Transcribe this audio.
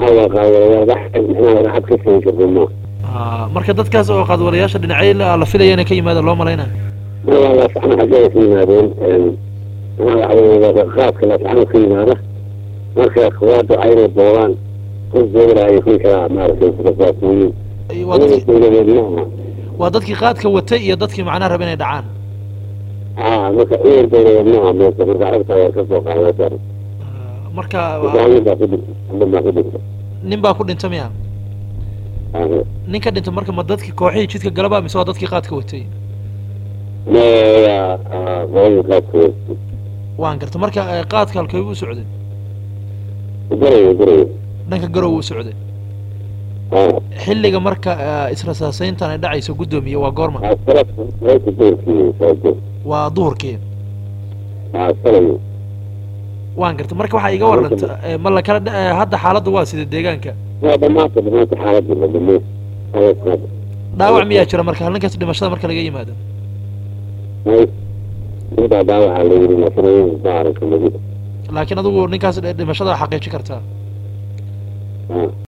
waa qaadwalayaal wax micnaha racad ka keeni karta ma Ah, marka dadkaas oo qaadwalayaasha dhinacyo la la filaya inay ka yimaadaan loo malaynaya ma waa laascano xaggeeda ka yimaadeen maxaa waxa weeye qaadka laascano ka yimaada marka kuwaada aynay boobaan qof dowlaha kun kalaa maaragtay kudasaasooyin waa dadkii dowladeed maaha waa dadkii qaadka watay iyo dadkii macnaha raba inay dhacaan aa marka ciidan dowladeed maaha meesha marka aragta waa kasoo qaadata Ah, marka hogaamin baa ku dhintay nin baa ku dhintay nin baa ku dhinta miya nin ka dhinta marka ma dadkii kooxihii jidka galaba mise waa dadkii qaadka watay maya qolada qaadkooda waan garta marka eh, qaadka halkay u socday garayo garayo dhanka garow u socday xilliga marka eh, israsaasayntan ay dhacayso guddoomiye waa goorma salaka doorkii saajo waa duhurkii salayo waan garta marka waxaa iga warranta eh, ma la kala dha- eh, hadda xaaladda waa sida deegaanka waa dhamaanta dhamaanta xaaladii la dhameey dhaawac miyaa jira marka halninkaas dhimashada marka laga yimaado intaa dhaawaca la yiri laakiin ma aragta magida laakiin adigu ninkaas dhimashada xaqiijin kartaa